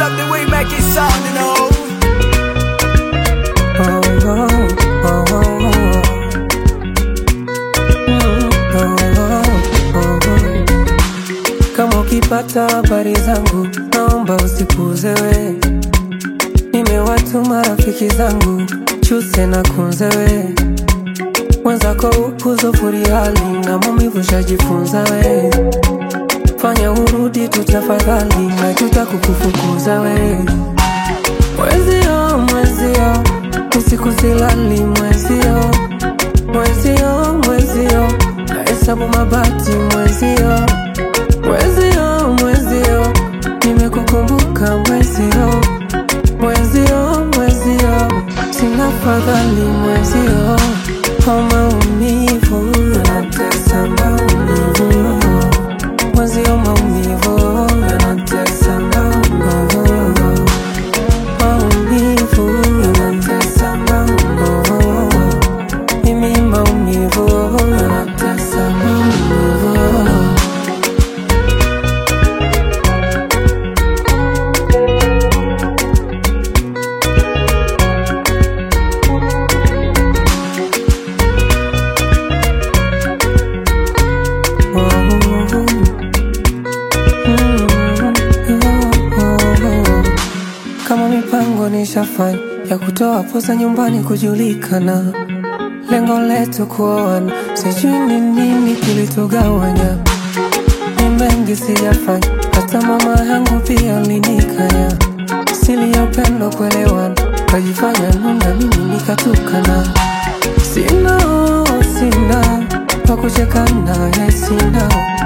love the way you make it sound, you know. Oh, oh, oh, oh, oh. Mm, oh, oh, oh, oh. Kama ukipata habari zangu naomba usipuuze we, nimewatuma rafiki zangu chuse na kunze we, mwenzako upuzo furiali na maumivu shajifunza we, fanya urudi tu tafadhali, na tutakukufukuza we Mwezio, mwezio, usiku silali mwezio, mwezio, mwezio, nahesabu mabati mwezio, mwezio, mwezio, nimekukumbuka mwezio, mwezio, mwezio, sina fadhali mwezio, kwa maumivu yanatesa maumivu, mwezio, maumivu yanatesa maumivu maumivu yanatesa maumivu, mimi maumivu yanatesa maumivu. Kama mipango nishafanya ya kutoa posa nyumbani kujulikana, lengo letu kuoana, sijui ni nini kilitugawanya. Ni mengi sijafanya, hata mama yangu pia alinikanya. Sili ya upendo kuelewana, kajifanya nuna, mimi nikatukana. Sina, sina pa kucheka naye, sina